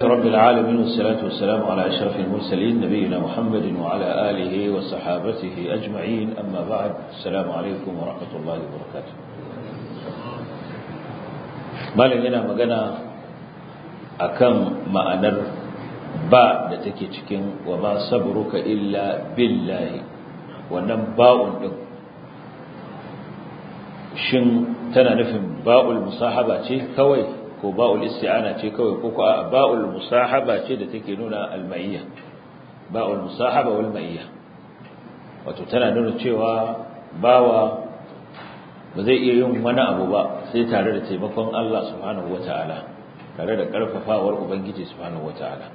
رب العالمين والصلاة والسلام على أشرف المرسلين نبينا محمد وعلى آله وصحابته أجمعين أما بعد السلام عليكم ورحمة الله وبركاته malin yana magana akan ma'anar ba da take cikin wa ma sabruka illa billahi wannan ba'un din shin tana nufin ba'ul musahaba ce kawai ko ba'ul isti'ana ce kawai ko a ba'ul musahaba ce da take nuna al-ma'iyya ba'ul musahaba wal ma'iyya wato tana nuna cewa bawa ba zai iya yin wani abu ba sai tare da taimakon Allah subhanahu wata'ala tare da karfafawar ubangiji subhanahu wata'ala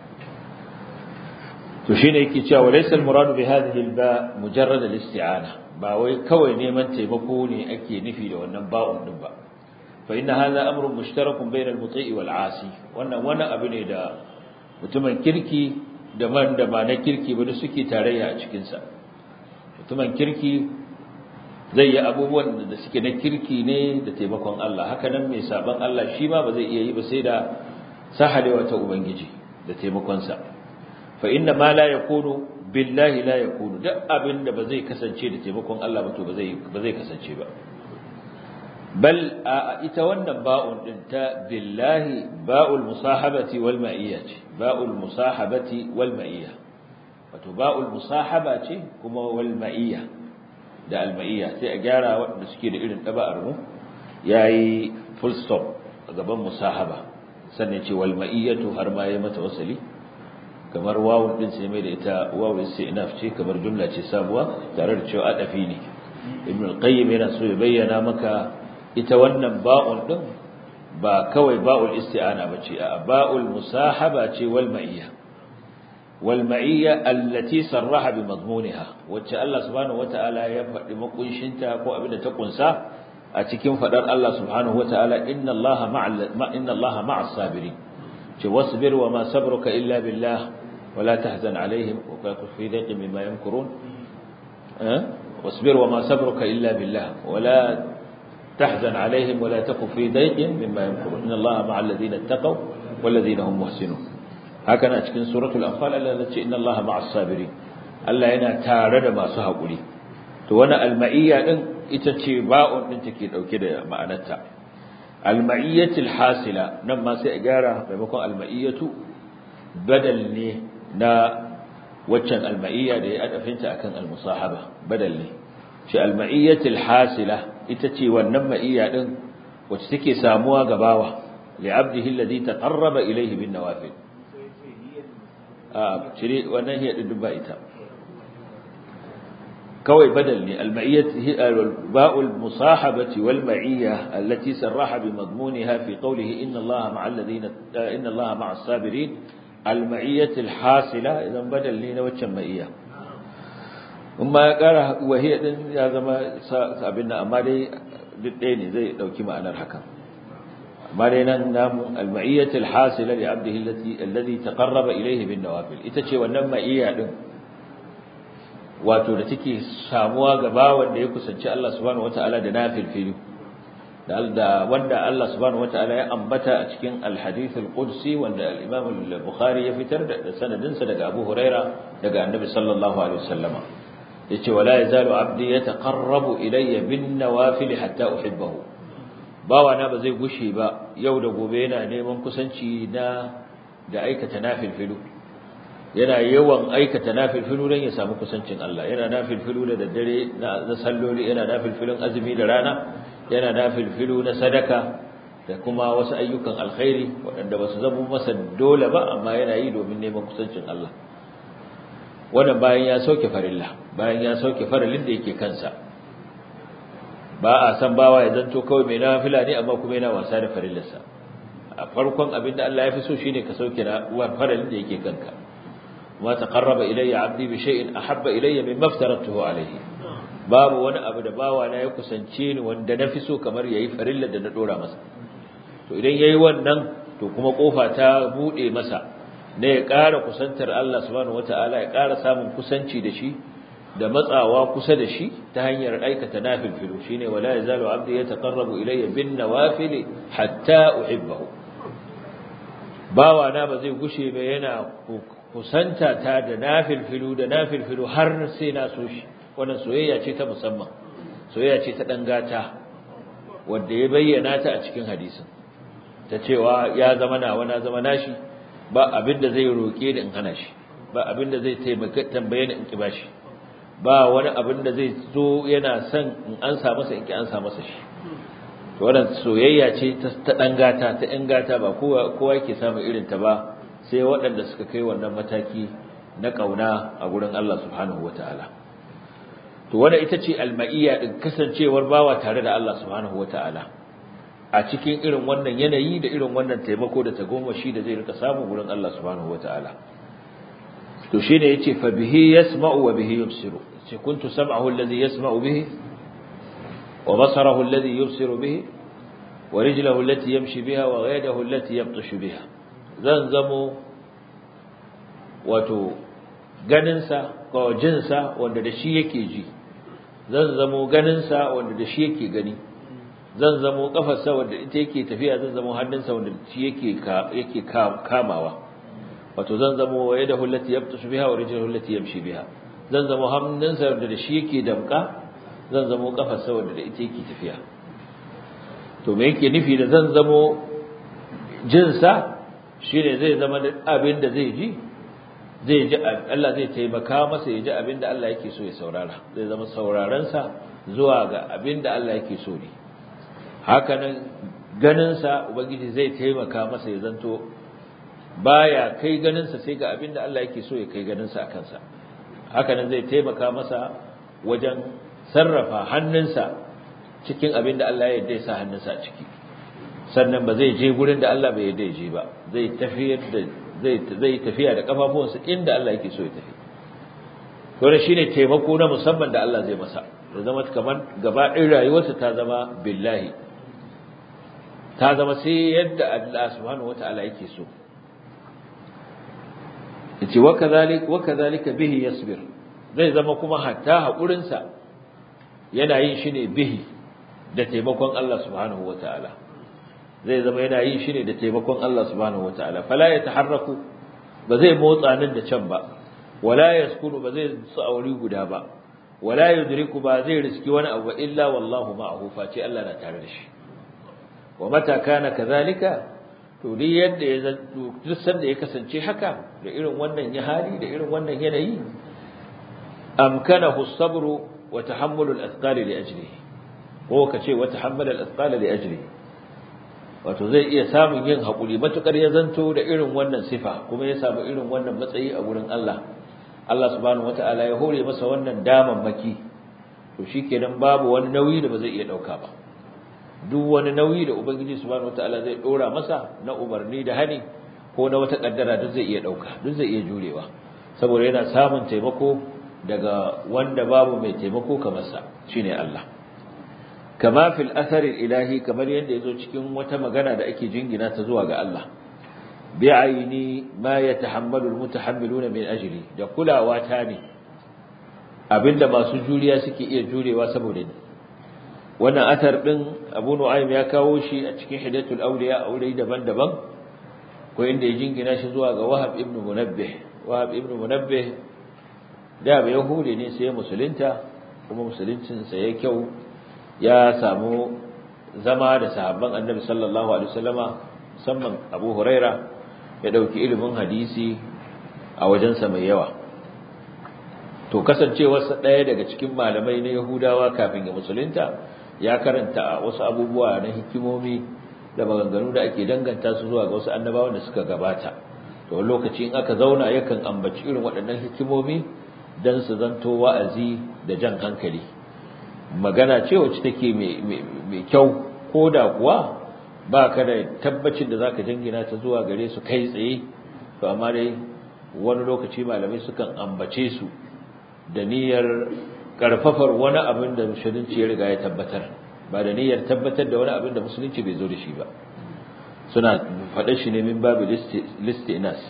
to shine yake cewa laysa al-muradu bi hadhihi al-ba mujarrad al-isti'ana ba wai kawai neman taimako ne ake nufi da wannan ba'un din ba fa inna hadha amrun mushtarakun bayna al-muti'i wal 'asi wannan wani abu ne da mutumin kirki da man da ba na kirki ba suke tarayya a cikin sa mutumin kirki zai yi abubuwan da suke na kirki ne da taimakon Allah haka nan mai saban Allah shi ma ba zai iya yi ba sai da sahalewa ta ubangiji da taimakon sa fa inna ma la yakunu billahi la yakunu duk abin da ba zai kasance da taimakon Allah ba to ba zai ba zai kasance ba bal a ita wannan ba'un din ta billahi ba'ul musahabati wal ma'iyya ce ba'ul musahabati wal ma'iyya wato ba'ul musahaba ce kuma wal ma'iyya da al ma'iyya sai a gyara waɗanda suke da irin ɗaba'ar mu yayi full stop a gaban musahaba sannan ce wal ma'iyyatu har ma yayi mata wasali kamar wawun din sai mai da ita wawun sai inaf ce kamar jumla ce sabuwa tare da cewa adafi ne ibn al-qayyim yana so ya bayyana maka ita wannan ba'un din ba kawai ba'ul isti'ana bace a ba'ul musahaba ce wal ma'iyya wal ma'iyya allati sarraha bi madmuniha wacce Allah subhanahu wata'ala ya faɗi makunshinta ko abinda ta kunsa a cikin fadar Allah subhanahu wata'ala inna Allaha ma'a inna Allaha ma'as sabirin ce wasbir wa ma sabruka illa billah ولا تحزن عليهم وكن في ضيق مما يمكرون أه؟ واصبر وما صبرك إلا بالله ولا تحزن عليهم ولا تكن في ضيق مما يمكرون إن الله مع الذين اتقوا والذين هم محسنون هكذا cikin suratul anfal Allah ya ce inna Allah ma'as sabirin Allah yana tare da masu hakuri to wani alma'iyya din ita ce ba'un din take dauke da ma'anarta alma'iyyatul hasila nan ma sai a gyara maimakon alma'iyyatu badal ne na waccan alma'iyya da ya adafinta akan almusahaba badal ne shi alma'iyyatul hasila ita ce wannan ma'iyya din wacce take samuwa ga bawa li abdihi alladhi taqarraba ilayhi bin nawafil a cire wannan hiya din ba ita kawai badal ne alma'iyyatu ba'ul musahabati wal ma'iyya allati sarraha bi madmuniha fi qawlihi inna allaha ma'al ladina inna allaha ma'as sabirin المعية الحاصلة إذا بدل لنا وجه معية أما قال وهي دين يا زما أبنا أما دي دين زي لو كما أنا الحكم أما دي نام المعية الحاصلة لعبده التي الذي تقرب إليه بالنوافل إتشي ونما إياه دين wato da take samuwa ga bawan da ya kusanci Allah subhanahu wataala da nafil fili da wanda Allah subhanahu wataala ya ambata a cikin al-hadith al-qudsi wanda al-Imam al-Bukhari ya fitar da sanadin sa daga Abu Huraira daga Annabi sallallahu alaihi wasallama yace wala yazalu abdi yataqarrabu ilayya bin nawafil hatta uhibbahu bawa na ba zai gushe ba yau da gobe yana neman kusanci na da aikata nafilfilu yana yawan aikata nafilfilu dan ya samu kusancin Allah yana nafilfilu da daddare na salloli yana nafilfilun azumi da rana yana nafilfilu na sadaka da kuma wasu ayyukan alkhairi waɗanda ba su zama masa dole ba amma yana yi domin neman kusancin Allah wannan bayan ya sauke farilla bayan ya sauke farillin da yake kansa ba a san bawa ya zanto kawai mai nafila ne amma kuma yana wasa da farillarsa a farkon abin da Allah ya fi so shine ka sauke na farillin da yake kanka ma taqarraba ilayya 'abdi bi shay'in ahabba ilayya mimma aftaratuhu alayhi babu wani abu da bawa na ya kusance ni wanda na fi so kamar yayi farillar da na dora masa to idan yayi wannan to kuma kofa ta bude masa ne ya ƙara kusantar Allah subhanahu wataala ya ƙara samun kusanci da shi da matsawa kusa da shi ta hanyar aikata nafilfilu shine wala yazalu abdi yataqarrabu ilayya bin nawafil hatta uhibbahu bawa na ba zai gushe ba yana kusanta ta da nafilfilu da nafilfilu har sai na so shi wannan soyayya ce ta musamman soyayya ce ta dan gata wanda ya bayyana ta a cikin hadisin ta cewa ya zama nawa na zama nashi ba abinda zai roke da in hana shi ba abinda zai taimaka tambaye ni in ki bashi ba wani abinda zai zo yana son in ansa masa in ki ansa masa shi to wannan soyayya ce ta dan gata ta yan gata ba kowa kowa yake samun irin ta ba sai waɗanda suka kai wannan mataki na kauna a gurin Allah subhanahu wataala to wanda ita ce alma'iyya din kasancewar bawa tare da Allah subhanahu wataala a cikin irin wannan yanayi da irin wannan taimako da tagomashi da zai rika samu gurin Allah subhanahu wataala to shine yace fa bihi yasma'u wa bihi yubsiru ce kuntu sam'ahu alladhi yasma'u bihi wa basarahu alladhi yubsiru bihi wa rijluhu allati yamshi biha wa ghaydahu allati yabtashu biha zan zamo wato ganinsa ko jinsa wanda da shi yake ji zan zamo ganinsa wanda da shi yake gani zan zamo kafarsa wanda ita yake tafiya zan zamo hannunsa wanda shi yake yake kamawa wato zan zamo waye da hullati yabtashu biha wa rijluhu allati yamshi biha zan zamo hannunsa wanda da shi yake damka zan zamo kafarsa wanda da ita yake tafiya to me yake nufi da zan zamo jinsa shine zai zama abin da zai ji zai ji Allah zai taimaka masa ya ji abin da Allah yake so ya saurara zai zama saurarensa zuwa ga abin da Allah yake so ne hakanan ganinsa ubangiji zai taimaka masa ya zanto baya kai ganinsa sai ga abin da Allah yake so ya kai ganinsa a kansa hakanan zai taimaka masa wajen sarrafa hannunsa cikin abin da Allah ya yarda ya sa hannunsa a ciki sannan ba zai je gurin da Allah bai yarda ya je ba zai tafiyar da zai zai tafiya da kafafuwansa inda Allah yake so ya tafi to ne shine taimako na musamman da Allah zai masa da zama kamar gaba ɗin rayuwarsa ta zama billahi ta zama sai yadda Allah subhanahu wataala yake so yace wa kadhalik wa kadhalika bihi yasbir zai zama kuma hatta hakurinsa yana yin shi ne bihi da taimakon Allah subhanahu wataala zai zama yana yin shi ne da taimakon Allah subhanahu wataala fala yataharraku ba zai motsa nan da can ba wala yaskunu ba zai su auri guda ba wala yudriku ba zai riski wani abu illa wallahu ma'ahu face Allah na tare da shi wa mata kana kadhalika to duk yadda ya zanto duk sanda ya kasance haka da irin wannan ya hali da irin wannan yanayi amkanahu as-sabru wa tahammulu al-athqali li ajlihi ko kace wa tahammala al-athqala li ajlihi wato zai iya samun yin haƙuri matukar ya zanto da irin wannan sifa kuma ya samu irin wannan matsayi a gurin Allah Allah subhanahu wataala ya hore masa wannan damammaki to shikenan babu wani nauyi da ba zai iya dauka ba duk wani nauyi da ubangiji subhanahu wataala zai dora masa na umarni da hani ko na wata kaddara duk zai iya dauka duk zai iya jurewa saboda yana samun taimako daga wanda babu mai taimako kamar sa shine Allah kama fil athari ilahi kamar yadda yazo cikin wata magana da ake jingina ta zuwa ga Allah bi'aini ma yatahammalu almutahammiluna min ajli da kulawa ta ne abinda masu juriya suke iya jurewa saboda ni wannan athar din Abu Nu'aym ya kawo shi a cikin Hidayatul Awliya aure daban-daban ko inda ya jingina shi zuwa ga Wahab ibn Munabbih Wahab ibn Munabbih da ba Yahudi ne sai musulunta kuma musuluncin sa ya kyau ya samu zama da sahabban Annabi sallallahu alaihi wasallama musamman Abu Huraira ya dauki ilimin hadisi a wajensa mai yawa to kasancewarsa ɗaya daga cikin malamai na Yahudawa kafin ya musulunta ya karanta wasu abubuwa na hikimomi da maganganu da ake danganta su zuwa ga wasu annabawan da suka gabata to lokaci in aka zauna yakan ambaci irin waɗannan hikimomi dan su zanto wa'azi da jan hankali magana ce wacce take mai kyau ko da kuwa ba ka da tabbacin da zaka jingina ta zuwa gare su kai tsaye to amma dai wani lokaci malamai sukan ambace su da niyyar karfafar wani abin da musulunci ya riga ya tabbatar ba da niyyar tabbatar da wani abin da musulunci bai zo da shi ba suna faɗa shi ne min babu listinas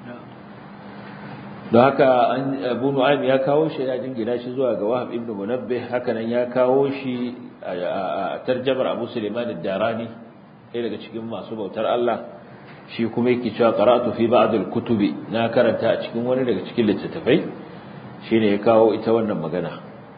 don haka abu nu'aym ya kawo shi ya jingina shi zuwa ga wahab ibn munabbih haka nan ya kawo shi a tarjamar abu suleiman ad-darani ɗaya daga cikin masu bautar Allah shi kuma yake cewa qara'tu fi ba'd al-kutubi na karanta a cikin wani daga cikin littattafai shine ya kawo ita wannan magana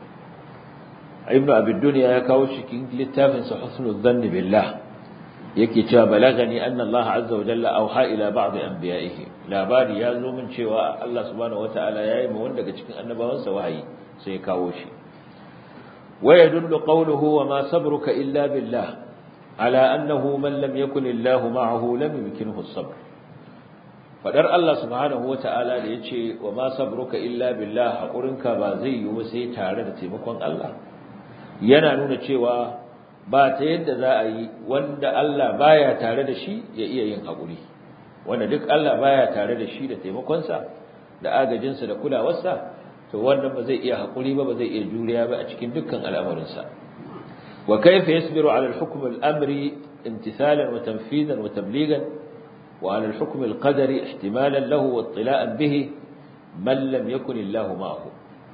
ibnu abi dunya ya kawo cikin littafin sa husnul dhanni billah yake cewa balagani anna Allah azza wa jalla auha ila ba'd anbiya'ihi labari ya zo min cewa Allah subhanahu wataala yayi ma wanda daga cikin annabawansa wahayi sai ya kawo shi wa yadullu qawluhu wa ma sabruka illa billah ala annahu man lam yakun Allah ma'ahu lam yumkinhu as-sabr fadar Allah subhanahu wataala da yace wa ma sabruka illa billah hakurinka ba zai yi sai tare da taimakon Allah yana nuna cewa ba ta yadda za a yi wanda Allah baya tare da shi ya iya yin haƙuri wanda duk Allah baya tare da shi da taimakonsa da agajinsa da kulawarsa to wannan ba zai iya haƙuri ba ba zai iya juriya ba a cikin dukkan al'amarinsa wa kayfa yasbiru ala al-hukm al-amri imtithalan wa tanfidan wa tablighan wa ala al-hukm al-qadari ihtimalan lahu wa ittila'an bihi man lam yakun Allah ma'ahu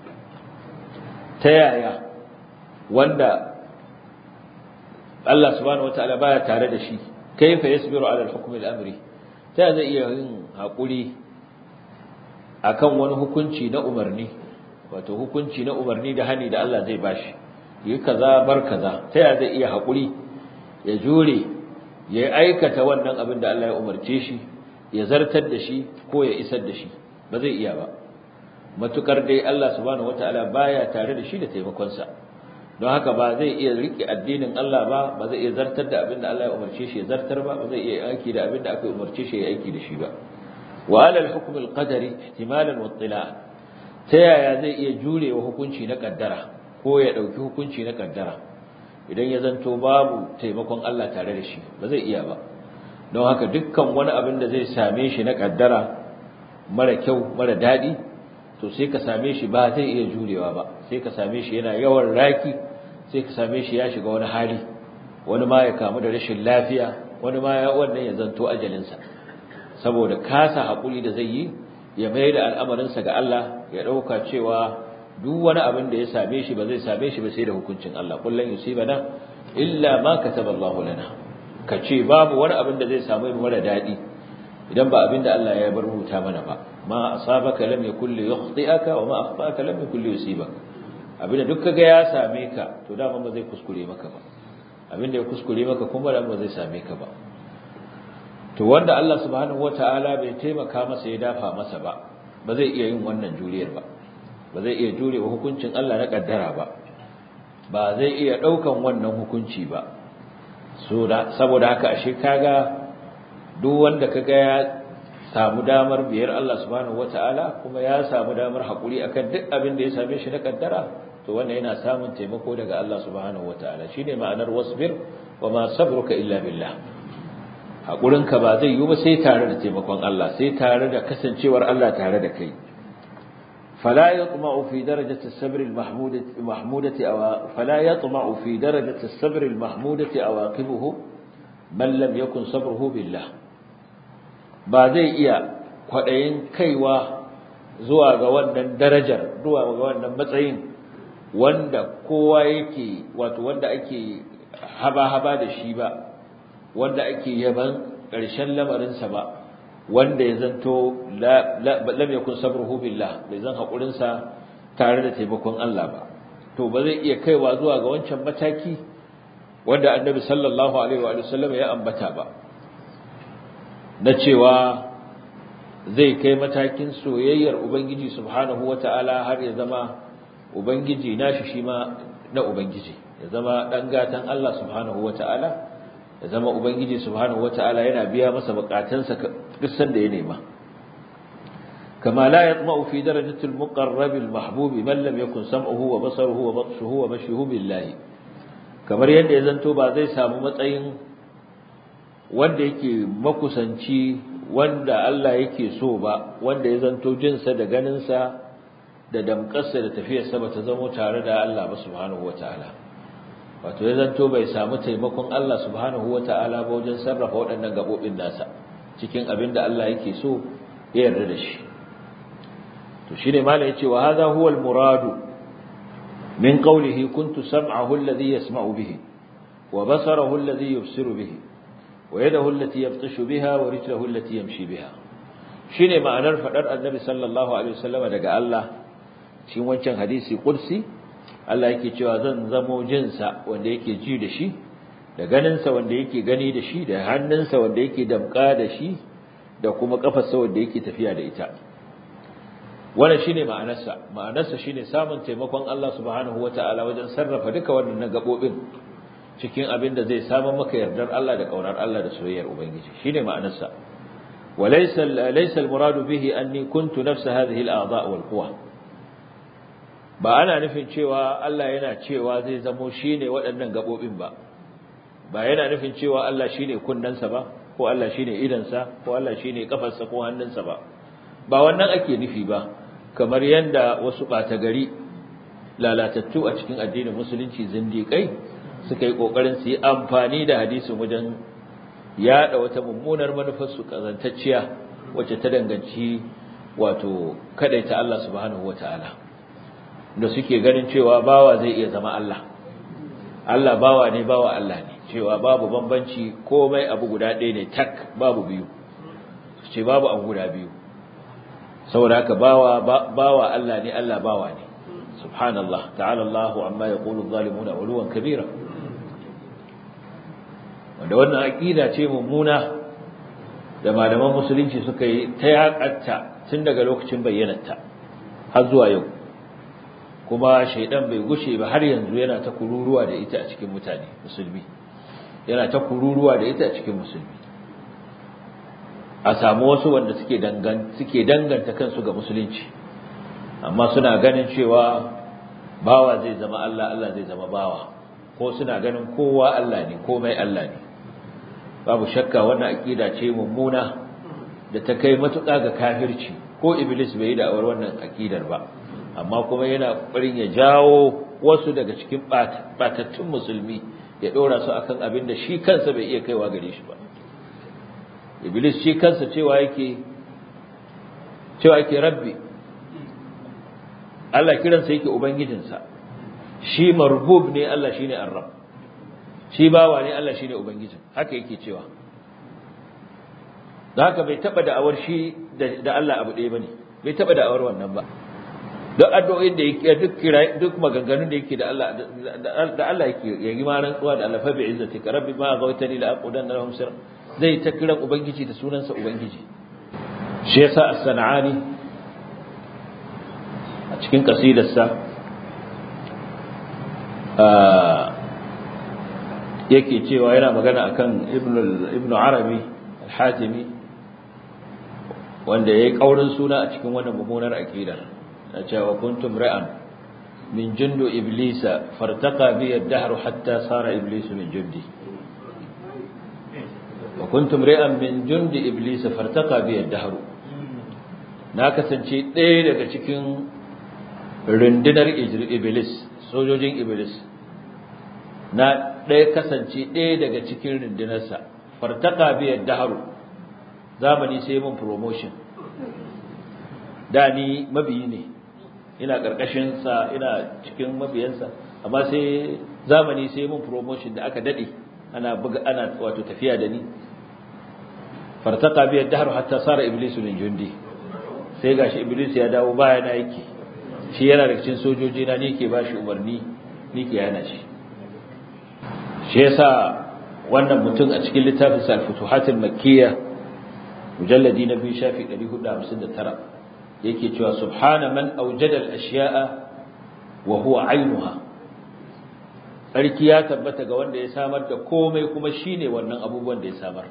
ta yaya wanda Allah subhanahu wataala baya tare da shi kaifa yasbiru ala al-hukm al-amri ta zai iya yin hakuri akan wani hukunci na umarni wato hukunci na umarni da hani da Allah zai bashi yi kaza bar kaza ta zai iya hakuri ya jure ya aikata wannan abin da Allah ya umarce shi ya zartar da shi ko ya isar da shi ba zai iya ba matukar dai Allah subhanahu wataala baya tare da shi da taimakonsa don haka ba zai iya rike addinin Allah ba ba zai iya zartar da abin da Allah ya umarce shi ya zartar ba ba zai iya aiki da abin da aka umarce shi ya aiki da shi ba wa ala al-hukm al-qadari ihtimalan wa ittila' ta yaya zai iya jurewa hukunci na kaddara ko ya dauki hukunci na kaddara idan ya zanto babu taimakon Allah tare da shi ba zai iya ba don haka dukkan wani abin da zai same shi na kaddara mara kyau mara dadi to sai ka same shi ba zai iya jurewa ba sai ka same shi yana yawan raki sai ka same shi ya shiga wani hali wani ma ya kamu da rashin lafiya wani ma ya wannan ya zanto ajalinsa saboda kasa haƙuri da zai yi ya mai da al'amarinsa ga Allah ya ɗauka cewa duk wani abin da ya same shi ba zai same shi ba sai da hukuncin Allah kullum yusibana illa ma kataba Allah lana ka ce babu wani abin da zai samu mu mara daɗi idan ba abin da Allah ya bar rubuta mana ba ma asabaka lam yakul li yukhti'aka wa ma akhta'aka lam yakul li yusibaka abinda duk kaga ya same ka to dama ba zai kuskure maka ba abinda ya kuskure maka kuma da ba zai same ka ba to wanda Allah subhanahu wataala bai taimaka masa ya dafa masa ba ba zai iya yin wannan juriyar ba ba zai iya jurewa hukuncin Allah na kaddara ba ba zai iya daukan wannan hukunci ba so da saboda haka ashe kaga duk wanda kaga ya samu damar biyar Allah subhanahu wataala kuma ya samu damar hakuri akan duk abin da ya same shi na kaddara to wannan yana samun taimako daga Allah subhanahu wataala shine ma'anar wasbir wa ma sabruka illa billah haƙurinka ba zai yi ba sai tare da taimakon Allah sai tare da kasancewar Allah tare da kai fala yatma'u fi darajati as-sabr al-mahmudati mahmudati aw fala yatma'u fi darajati as-sabr al-mahmudati awaqibuhu man lam yakun sabruhu billah ba zai iya kwadayin kaiwa zuwa ga wannan darajar zuwa ga wannan matsayin wanda kowa yake wato wanda ake haba-haba da shi ba wanda ake yaban ƙarshen lamarinsa ba wanda ya zanto lam yakun sabruhu billah bai zan haƙurinsa tare da taimakon Allah ba to ba zai iya kaiwa zuwa ga wancan mataki wanda annabi sallallahu alaihi wa sallam ya ambata ba na cewa zai kai matakin soyayyar ubangiji subhanahu wata'ala har ya zama ubangiji nashi shi ma na ubangiji ya zama dan gatan Allah subhanahu wata'ala ya zama ubangiji subhanahu wataala yana biya masa bukatunsa duk sanda ya nema kama la yatma'u fi darajati al-muqarrab al-mahbub man lam yakun sam'uhu wa basaruhu wa batshuhu wa mashuhu billahi kamar yadda ya zanto ba zai samu matsayin wanda yake makusanci wanda Allah yake so ba wanda ya zanto jinsa da ganinsa da damƙarsa da tafiyarsa ba ta zamo tare da Allah ba subhanahu wataala wato ya zanto bai samu taimakon Allah subhanahu wata'ala ba wajen sarrafa waɗannan gabobin nasa cikin abin da Allah yake so ya yarda da shi to shine malai yace wa hadha huwa al-muradu min qawlihi kuntu sam'ahu alladhi yasma'u bihi wa basarahu alladhi yubsiru bihi wa yadahu allati yabtashu biha wa rijluhu allati yamshi biha shine ma'anar fadar annabi sallallahu alaihi wasallama daga Allah cikin wancan hadisi qudsi Allah yake cewa zan zamo jinsa wanda yake ji da shi da ganinsa wanda yake gani da shi da hannunsa wanda yake damka da shi da kuma kafarsa wanda yake tafiya da ita wannan shine ma'anarsa ma'anarsa shine samun taimakon Allah subhanahu wataala wajen sarrafa duka wannan gabobin cikin abin da zai samu maka yardar Allah da kaunar Allah da soyayyar ubangiji shine ma'anarsa walaysa laysa almuradu bihi anni kuntu nafsa hadhihi al'adha' wal quwa ba ana nufin cewa Allah yana cewa zai zamo shine waɗannan gabobin ba ba yana nufin cewa Allah shine kunnansa ba ko Allah shine idansa ko Allah shine kafarsa ko hannunsa ba ba wannan ake nufi ba kamar yanda wasu ɓata gari lalatattu a cikin addinin musulunci zindiƙai suka yi ƙoƙarin su yi amfani da hadisin wajen yaɗa wata mummunar manufarsu ƙazantacciya wacce ta danganci wato kaɗaita Allah subhanahu wa ta'ala da suke ganin cewa bawa zai iya zama Allah Allah bawa ne bawa Allah ne cewa babu bambanci komai abu guda ɗaya ne tak babu biyu ce babu abu guda biyu saboda haka bawa bawa Allah ne Allah bawa ne subhanallah ta'ala Allahu amma yaqulu adh-dhalimuna uluwan kabira wanda wannan aqida ce mummuna da malaman musulunci suka yi ta yakatta tun daga lokacin bayyanarta har zuwa yau kuma shaidan bai gushe ba har yanzu yana ta kururuwa da ita a cikin mutane musulmi yana ta kururuwa da ita a cikin musulmi a samu wasu wanda suke suke danganta kansu ga musulunci amma suna ganin cewa bawa zai zama Allah Allah zai zama bawa ko suna ganin kowa Allah ne komai Allah ne babu shakka wannan akida ce mummuna da ta kai matuƙa ga kafirci ko iblis bai yi da awar wannan akidar ba amma kuma yana ƙoƙarin ya jawo wasu daga cikin batattun musulmi ya ɗora su akan abin da shi kansa bai iya kaiwa gare shi ba iblis shi kansa cewa yake cewa yake rabbi Allah kiransa yake ubangijinsa shi marbub ne Allah shine arrab shi bawa ne Allah shine ubangijin haka yake cewa da haka bai taba da'awar shi da Allah abu ɗaya bane bai taba da'awar wannan ba duk addu'o'in da yake duk kira duk maganganun da yake da Allah da Allah yake ya yi ma rantsuwa da Allah fa bi izzatika rabbi ma ghawtani la aqudanna lahum sir zai ta kiran ubangiji da sunansa ubangiji shi yasa as-sana'ani a cikin kasidarsa yake cewa yana magana akan ibnu arabi al-hatimi wanda yayi kaurin suna a cikin wannan mummunar aqidar na cewa kuntum ra'an min jundu iblisa fartaqa bi ad-dahr hatta sara iblisu min jundi wa kuntum ra'an min jundi iblisa fartaqa bi ad-dahr na kasance ɗaya daga cikin rundunar iblis sojojin iblis na ɗaya kasance ɗaya daga cikin rundunarsa fartaka biyar daharu zamani sai mun promotion da ni mabiyi ne ina ƙarƙashinsa ina cikin mabiyansa amma sai zamani sai mun promotion da aka daɗe ana buga ana wato tafiya da ni fartaka biyar daharu hatta sara iblisu min jundi sai gashi iblis ya dawo baya na yake shi yana da cikin sojoji na ni ke bashi umarni ni ke yana shi shi yasa wannan mutum a cikin littafin al-futuhatul makkiyya mujalladi na biyu shafi 459 yake cewa subhana man awjada al-ashya'a wa huwa aynuha sarki ya tabbata ga wanda ya samar da komai kuma shine wannan abubuwan da ya samar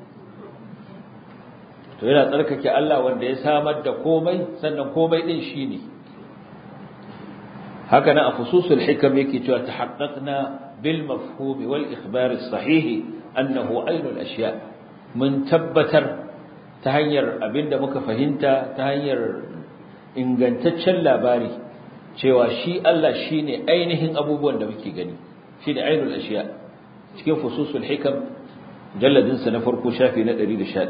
to yana tsarkake Allah wanda ya samar da komai sannan komai din shine haka nan a fususul hikam yake cewa tahaqqaqna بالمفهوم والإخبار الصحيح أنه عين الأشياء من تبتر تهير أبند مكفهنتا تهير ingantaccen labari cewa shi Allah shine ainihin abubuwan da muke gani shine ainul ashiya cikin fususul hikam jalladin sa na farko shafi na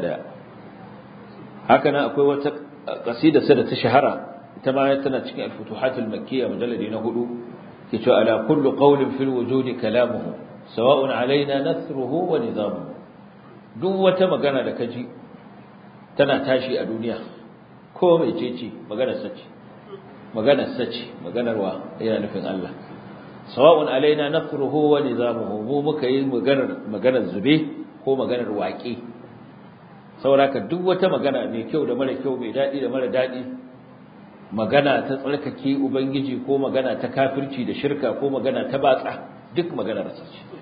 111 haka nan akwai wata qasida sa da ta shahara ita ma tana cikin al-futuhatul makkiyya mujalladi na hudu كتو على كل قول في الوجود كلامه سواء علينا نثره ونظامه duk wata magana da kaji tana tashi a duniya ko mai cece maganar sace maganar sace maganar wa yana nufin Allah sawa'un alaina nafruhu wa nizamuhu mu muka yi maganar maganar zube ko maganar waƙe saboda duk wata magana mai kyau da mara kyau mai daɗi da mara daɗi magana ta tsarkake ubangiji ko magana ta kafirci da shirka ko magana ta batsa duk maganar sa ce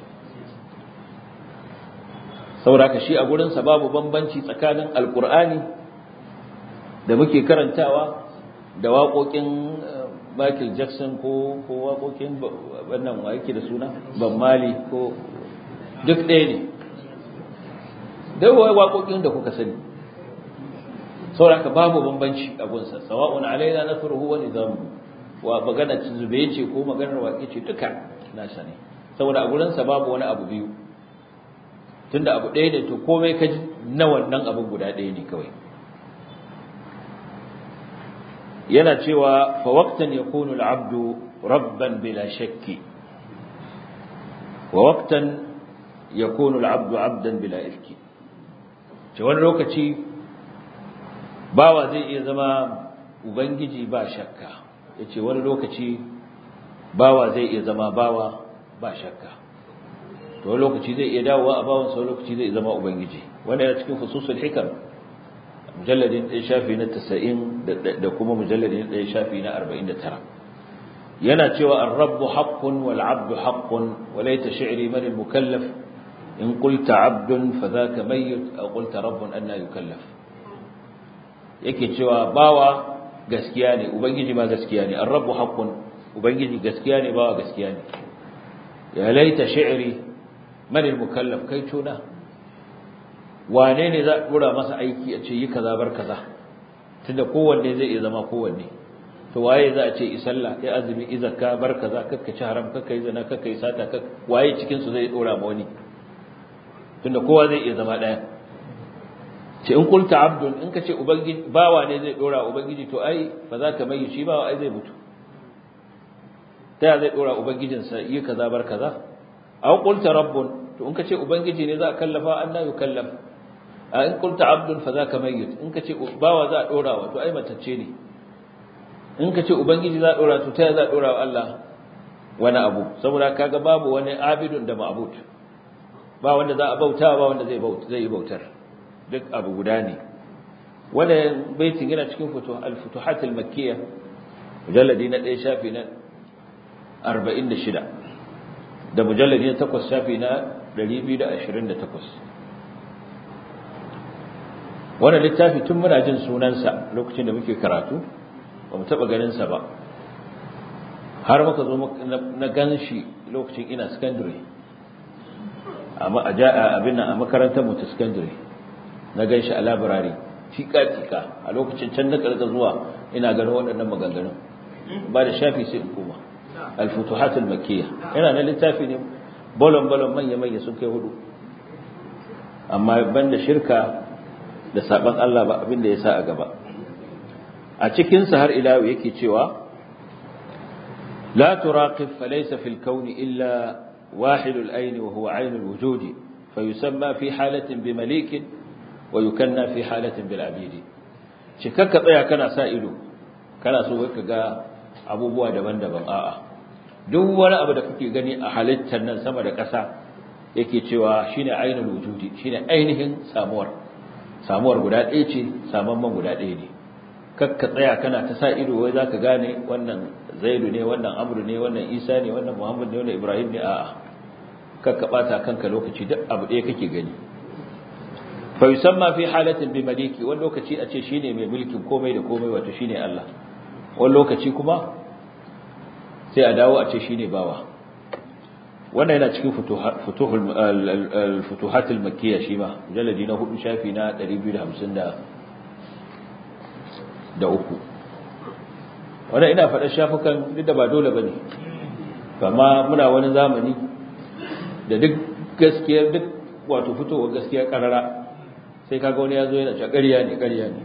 saboda shi a gurin sa babu bambanci tsakanin alqur'ani da muke karantawa da waƙoƙin Michael Jackson ko ko waƙoƙin wannan wa yake da suna Ban Mali ko duk ɗaya ne da waƙoƙin da kuka sani saboda babu bambanci a gunsa sawa'un alaina nasruhu wa nizamu wa magana zube ce ko maganar waƙe ce duka na sani saboda a gurin sa babu wani abu biyu tunda abu ɗaya ne to komai ka ji na wannan abin guda ɗaya ne kawai yana cewa fa waqtan yakunu al-'abdu rabban bila shakki wa waqtan yakunu al-'abdu 'abdan bila ifki ce wani lokaci bawa zai iya zama ubangiji ba shakka yace wani lokaci bawa zai iya zama bawa ba shakka to wani lokaci zai iya dawowa a bawan sau lokaci zai zama ubangiji wanda yana cikin fususul hikam mujalladin ɗaya shafi na tasa'in da kuma mujalladin ɗaya shafi na arba'in da tara yana cewa an-rabbu haqqun wal 'abdu haqqun wa laita shi'ri man al-mukallaf in qulta 'abdun fa dhaka mayyit aw qulta rabbun anna yukallaf yake cewa bawa gaskiya ne ubangiji ma gaskiya ne ar-rabbu haqqun ubangiji gaskiya ne bawa gaskiya ne ya laita shi'ri man al-mukallaf kai tuna wane ne za a dora masa aiki a ce yi kaza bar kaza tunda kowanne zai iya zama kowanne to waye za a ce isalla ya azumi izaka bar kaza kakka ci haram kakka yi zina kakka yi sata kakka waye cikin su zai dora ma wani tunda kowa zai iya zama daya ce in kulta abdun in ka ce ubangiji bawa ne zai dora ubangiji to ai ba za ka mai shi bawa ai zai mutu ta zai dora ubangijinsa yi kaza bar kaza aw qulta rabbun to in ka ce ubangiji ne za a kallafa an na yukallaf a in qulta abdun fa zaka mayyit in ka ce bawa za a dora wa to ai matacce ne in ka ce ubangiji za a dora to ta za a dora wa Allah wani abu saboda kaga babu wani abidun da ma'bud ba wanda za a bauta ba wanda zai bauta zai yi bautar duk abu guda ne wannan baitin yana cikin al-futuhat al-makkiyya mujalladi na 1 shafi na 46 da mujalladi na 8 shafi na 228 wannan littafi tun muna jin sunansa lokacin da muke karatu ba mu taɓa ganinsa ba har muka zo na gan shi lokacin ina secondary abin nan a makarantar mu ta secondary na gan shi a labirari tika-tika a lokacin can na karka zuwa ina ganin waɗannan maganganun ba da shafi sai in koma alfutuhatul makiyya yana na littafi ne bolon-bolon manya-manya sun kai hudu amma banda shirka da saban Allah ba abin da ya sa a gaba a cikinsa har ila yake cewa la turaqib falaysa fil kauni illa واحد الأين وهو عين الوجود فيسمى في حالة بمليك ويكنى في حالة بالعبيد شكك tsaya kana sa ido kana so ka ga abubuwa daban-daban a'a duk wani abu da kake gani a halittar nan sama da ƙasa yake cewa shine ainul wujudi shine ainihin samuwar samuwar guda ɗaya ce samamman guda ɗaya ne kakka tsaya kana ta sa ido wai zaka gane wannan zaidu ne wannan amru ne wannan isa ne wannan muhammad ne wannan ibrahim ne a'a kakka bata kanka lokaci duk abu ɗaya kake gani fa yusamma fi halatin bi maliki wani lokaci a ce shine mai mulkin komai da komai wato shine Allah wani lokaci kuma sai a dawo a ce shine bawa wannan yana cikin futuhul futuhat al-makkiyya shi ma mujalladi na hudu shafi na 250 da uku wannan ina faɗa shafukan duk da ba dole bane amma muna wani zamani da duk gaskiyar duk wato fitowar gaskiya karara sai kaga wani yazo yana cewa ƙarya ne ƙarya ne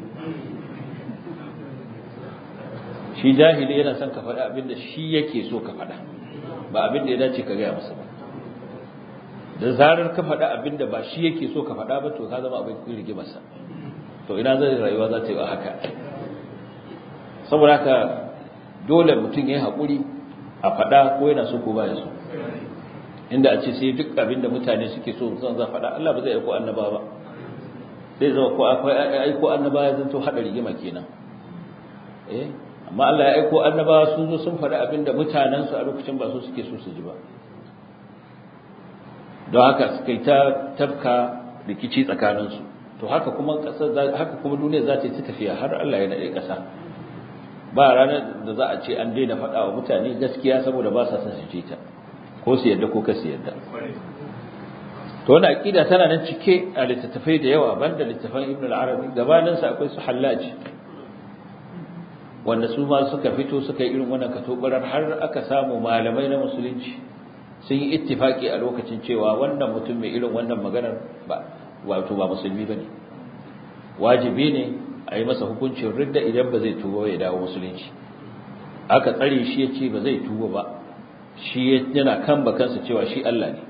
shi jahili yana son ka faɗa abin da shi yake so ka faɗa ba abin da ya dace ka gaya masa ba da zarar ka faɗa abin da ba shi yake so ka faɗa ba to ka zama abin rigimarsa to ina zai rayuwa za ta yi haka saboda haka dole mutum ya yi haƙuri a faɗa ko yana so ko ba ya so inda a ce sai duk abin da mutane suke so zan za faɗa Allah ba zai aiko annaba ba zai zama ko akwai aiko annaba ya zanto haɗa rigima kenan eh amma Allah ya aiko annaba sun zo sun faɗi abin da mutanensu a lokacin ba su suke so su ji ba don haka suka yi ta tafka rikici tsakaninsu to haka kuma ƙasar haka kuma duniya za ta yi ta tafiya har Allah ya naɗe ƙasa ba ranar da za a ce an daina faɗa wa mutane gaskiya saboda ba sa son su ji ta ko su yadda ko ka su yadda to wannan aqida tana nan cike a littattafai da yawa banda littattafan Ibn al-Arabi gabanin sa akwai su Hallaj wanda su ma suka fito suka yi irin wannan katobarar har aka samu malamai na musulunci sun yi ittifaki a lokacin cewa wannan mutum mai irin wannan maganar ba wato ba musulmi bane wajibi ne a yi masa hukuncin ridda idan ba zai tuba ya dawo musulunci aka tsare shi ya ce ba zai tuba ba shi yana kan bakansa cewa shi Allah ne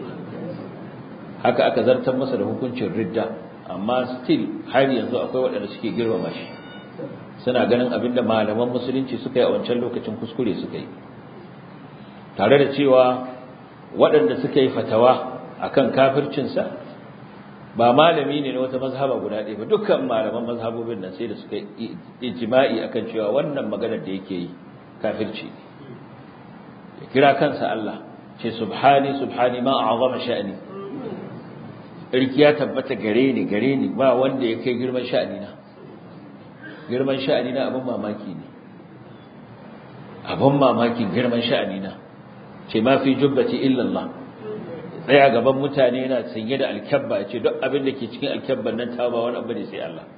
haka aka zartar masa da hukuncin ridda amma still har yanzu akwai waɗanda suke girmama shi suna ganin abinda malaman musulunci suka yi a wancan lokacin kuskure suka yi tare da cewa waɗanda suka yi fatawa akan kafircinsa ba malami ne na wata mazhaba guda ɗaya ba dukkan malaman mazhabobin nan sai da suka yi ijma'i akan cewa wannan maganar da yake yi kafirci ne ya kira kansa Allah ce subhani subhani ma a'zama sha'ani irki ya tabbata gare ni gare ni ba wanda ya kai girman sha'ani na girman sha'ani na abin mamaki ne abin mamakin girman sha'ani na ce ma fi jubbati illa Allah tsaya gaban mutane yana sanye da alkyabba ya ce duk abin da ke cikin alkyabban nan ta ba wani abu ne sai Allah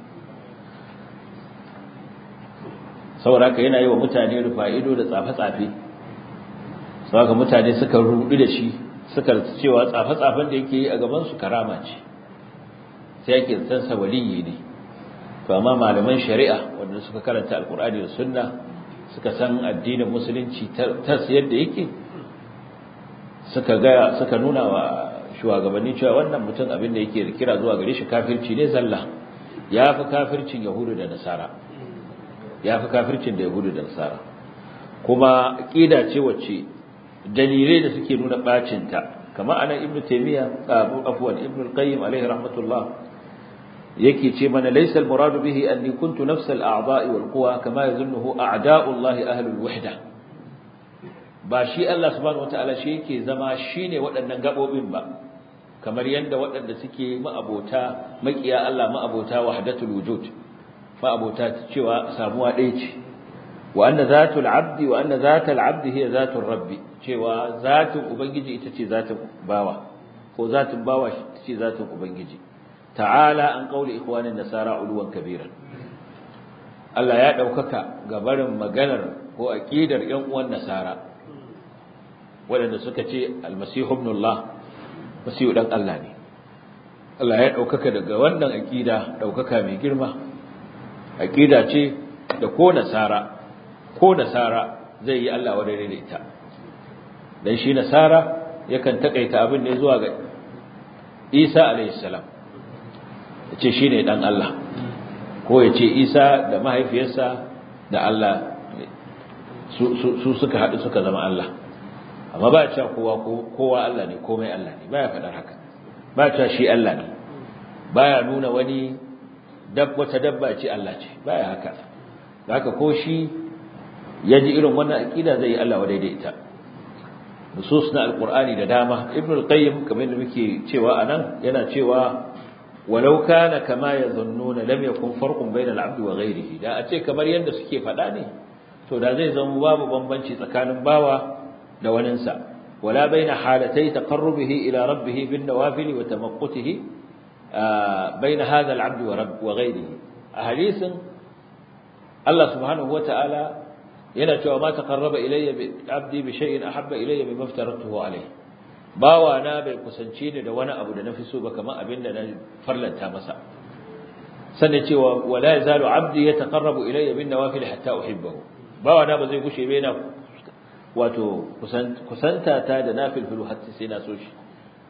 saboda haka yana yi wa mutane rufa ido da tsafe-tsafe saboda mutane suka rudu da shi suka cewa tsafe-tsafen da yake yi a gaban su karama ce sai yake san sa waliyi ne to amma malaman shari'a wanda suka karanta alkur'ani da sunna suka san addinin musulunci ta yadda yake suka ga suka nuna wa shugabanni cewa wannan mutum abin da yake kira zuwa gare shi kafirci ne zalla yafi kafircin yahudu da nasara yafi kafircin da yahudu da nasara kuma aqida ce wacce dalilai da suke nuna bacin ta kamar anan ibnu taymiya abu afwan ibnu al-qayyim alayhi rahmatullah yake ce mana laysa al-muradu bihi anni kuntu nafs al-a'dha'i wal quwa kama yazunnuhu a'da'u Allah ahlul wahda ba shi Allah subhanahu wataala shi yake zama shine waɗannan gabobin ba kamar yadda waɗanda suke ma'abota makiya Allah ma'abota wahdatul wujud ma'abota cewa samuwa ɗaya ce wa anna zatul abdi wa anna zatul abdi hiya zatul rabbi cewa zatin ubangiji ita ce zatin bawa ko zatin bawa ita ce zatin ubangiji ta'ala an qauli ikhwanin nasara uluwan kabiran Allah ya daukaka ga barin maganar ko aqidar ƴan uwan nasara waɗanda suka ce almasihu ibnullah masihu dan Allah ne Allah ya daukaka daga wannan aqida daukaka mai girma aqida ce da ko nasara ko nasara zai yi Allah wa da ita dan shi nasara yakan takaita abin ne zuwa ga Isa alayhi salam yace shine dan Allah ko yace Isa da mahaifiyarsa da Allah su su suka hadu suka zama Allah amma ba ya cewa kowa kowa Allah ne komai Allah ne baya faɗar haka ba ya cewa shi Allah ne baya nuna wani dab wata dabba ce Allah ce baya haka haka ko shi ya ji irin wannan aqida zai yi Allah wa daidaita nusus na alqur'ani da dama ibnu al-qayyim kamar da muke cewa anan yana cewa walau kana kama yadhunnuna lam yakun farqun bayna al-'abdi wa ghayrihi da a ce kamar yanda suke faɗa ne to da zai zama babu bambanci tsakanin bawa da waninsa wala baina halatai taqarrubihi ila rabbih bin nawafil wa tamaqqutihi baina hadha al-'abd wa rabb wa ghayrihi a hadisin Allah subhanahu wata'ala yana cewa ma taqarraba ilayya bi 'abdi bi shay'in ahabba ilayya mimma aftaratuhu alayhi bawa na bai kusance ni da wani abu da nafi so ba kamar abinda na farlanta masa sanne cewa wala yazalu 'abdi yataqarrabu ilayya bin nawafil hatta uhibbahu bawa na ba zai gushe ba yana wato kusanta ta da nafilfilu hatta sai na so shi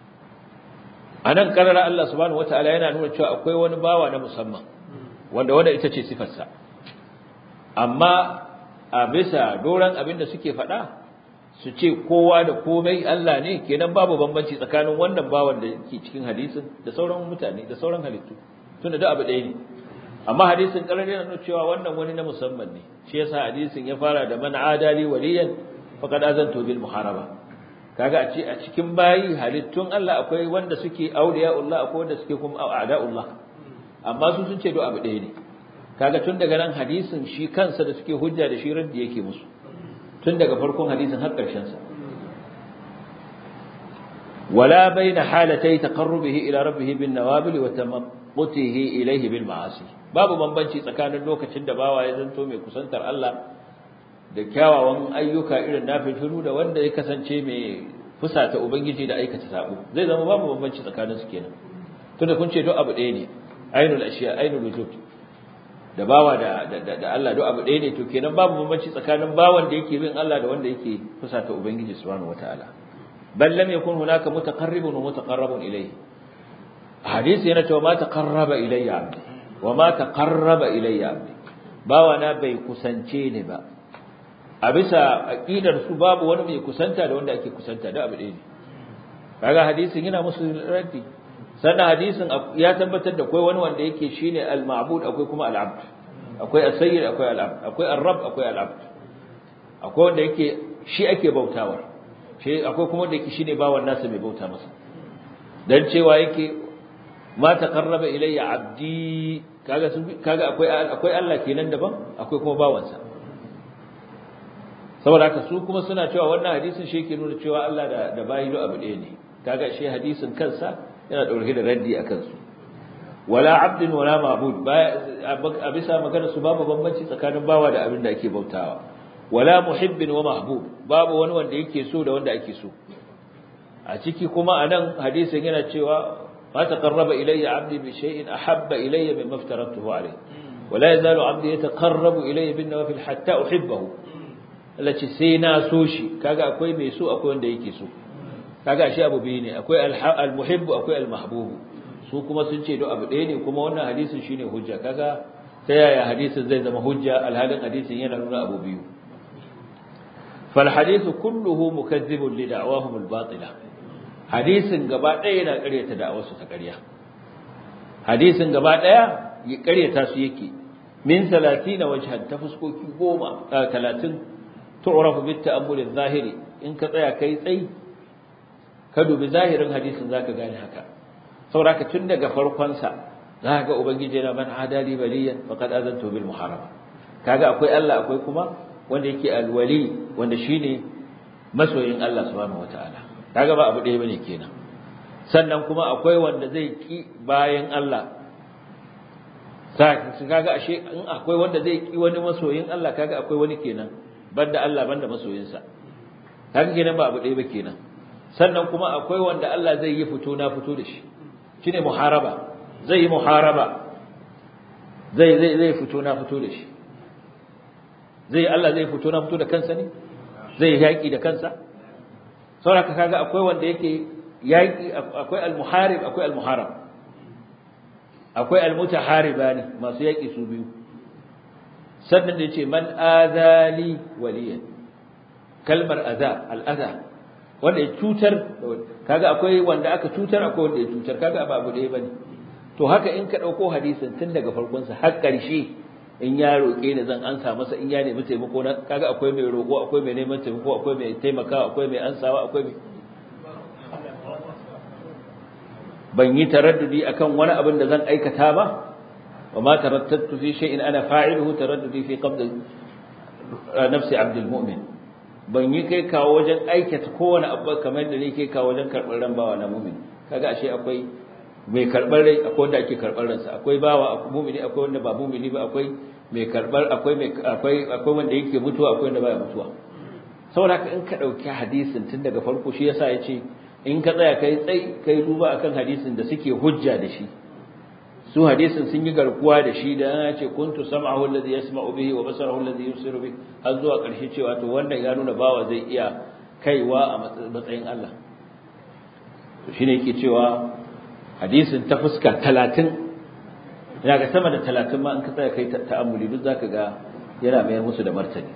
anan karara Allah subhanahu wataala yana nuna cewa akwai wani bawa na musamman wanda wanda ita ce sifarsa amma a bisa doran abin da suke faɗa su ce kowa da komai Allah ne kenan babu bambanci tsakanin wannan bawan da ke cikin hadisin da sauran mutane da sauran halittu tunda duk abu ɗaya ne amma hadisin karar yana nuna cewa wannan wani na musamman ne shi yasa hadisin ya fara da man adali waliyan faqad azantu bil muharaba kaga a ce a cikin bayi halittun Allah akwai wanda suke auliya'ullah akwai wanda suke kuma a'da'ullah amma su sun ce duk abu ɗaya ne kaga tun daga nan hadisin shi kansa da suke hujja da shi raddi yake musu tun daga farkon hadisin har ƙarshen sa wala baina halatai taqarrubihi ila rabbih bin nawabil wa tamaqqutihi ilayhi bil ma'asi babu bambanci tsakanin lokacin da bawa ya zanto mai kusantar Allah da kyawawan ayyuka irin nafilu da wanda ya kasance mai fusata ubangiji da aikata sabo zai zama babu bambanci tsakanin su kenan tunda kun ce duk abu ɗaya ne ainul ashiya ainul wujud da bawa da da Allah duk abu ɗaya ne to kenan babu bambanci tsakanin bawan da yake bin Allah da wanda yake fusata ubangiji subhanahu wataala bal lam yakun hunaka mutaqarribun wa mutaqarrabun ilayhi hadisi yana cewa ma taqarraba ilayya abdi wa ma taqarraba ilayya abdi bawa na bai kusance ni ba a bisa aqidar su babu wani mai kusanta da wanda ake kusanta da abu ɗaya ne kaga hadisin yana musu raddi sannan hadisin ya tabbatar da akwai wani wanda yake shine al-ma'bud akwai kuma al-abd akwai as-sayyid akwai al-abd akwai ar-rabb akwai al-abd akwai wanda yake shi ake bautawa shi akwai kuma wanda yake shine bawan nasa mai bauta masa dan cewa yake ma taqarraba ilayya abdi kaga kaga akwai akwai Allah kenan daban akwai kuma bawansa saboda haka su kuma suna cewa wannan hadisin shi yake nuna cewa Allah da da bayi abu ɗaya ne kaga shi hadisin kansa yana dauke da raddi akan su wala abdin wala ma'bud a bisa magana su babu bambanci tsakanin bawa da abin da ake bautawa wala muhibbin wa mahbub babu wani wanda yake so da wanda ake so a ciki kuma anan hadisin yana cewa ma taqarraba ilayya abdi bi shay'in ahabba ilayya mimma aftaratuhu alayhi wala yazalu abdi yataqarrabu ilayya bin nawafil hatta uhibbahu Allah ce sai na so shi kaga akwai mai so akwai wanda yake so kaga shi abu biyu ne akwai al-muhibbu akwai al-mahbubu su kuma sun ce do abu ɗaya ne kuma wannan hadisin shine hujja kaga ta yaya hadisin zai zama hujja alhalin hadisin yana nuna abu biyu fal hadithu kulluhu mukazzibun li da'wahum al-batila hadisin gaba ɗaya yana ƙaryata da'awarsu ta ƙarya hadisin gaba ɗaya ya ƙaryata su yake min 30 wajhan ta fuskoki 10 30 tu'rafu bit ta'ammul adh-dhahiri in ka tsaya kai tsayi ka dubi zahirin hadisin zaka gane haka saboda tun daga farkon sa zaka ga ubangiji yana man adali baliyan faqad azantu bil muharram kaga akwai Allah akwai kuma wanda yake alwali wanda shine masoyin Allah subhanahu wataala kaga ba abu ɗaya bane kenan sannan kuma akwai wanda zai ki bayan Allah sai kaga ashe in akwai wanda zai ki wani masoyin Allah kaga akwai wani kenan banda Allah banda masoyinsa kaga kenan ba abu ɗaya ba kenan sannan kuma akwai wanda Allah zai yi fito na fito da shi shine muharaba zai yi muharaba zai zai zai fito na fito da shi zai Allah zai fito na fito da kansa ne zai yaki da kansa saboda kaga akwai wanda yake yaki akwai al-muharib akwai al-muharab akwai al-mutaharibani masu yaki su biyu sannan da yace man azali waliyan kalmar aza al-aza wanda ya cutar kaga akwai wanda aka cutar akwai wanda ya cutar kaga ba abu ɗaya bane to haka in ka dauko hadisin tun daga farkon sa har ƙarshe in ya roƙe ni zan ansa masa in ya nemi taimako na kaga akwai mai roƙo akwai mai neman taimako akwai mai taimakawa akwai mai ansawa akwai mai ban yi taraddudi akan wani abin da zan aikata ba wa ma tarattatu fi shay'in ana fa'iluhu taraddudi fi qabd nafsi abdul mu'min ban yi kai kawo wajen aikata kowane abu kamar da ne kai kawo wajen karɓar ran bawa na mu'min kaga ashe akwai mai karɓar rai akwai wanda ake karɓar ransa akwai bawa mu'mini akwai wanda ba mu'mini ba akwai mai karɓar akwai mai akwai akwai wanda yake mutuwa akwai wanda baya mutuwa saboda haka in ka dauki hadisin tun daga farko shi yasa yace in ka tsaya kai tsai kai duba akan hadisin da suke hujja da shi su hadisin sun yi garkuwa da shi da ya ce kuntu sam'ahu alladhi yasma'u bihi wa basarahu alladhi yusiru bihi har zuwa ƙarshe cewa to wannan ya nuna bawa zai iya kaiwa a matsayin Allah to shine yake cewa hadisin ta fuska 30 ina ga sama da 30 ma in ka tsaya kai ta'ammuli duk zaka ga yana mayar musu da martani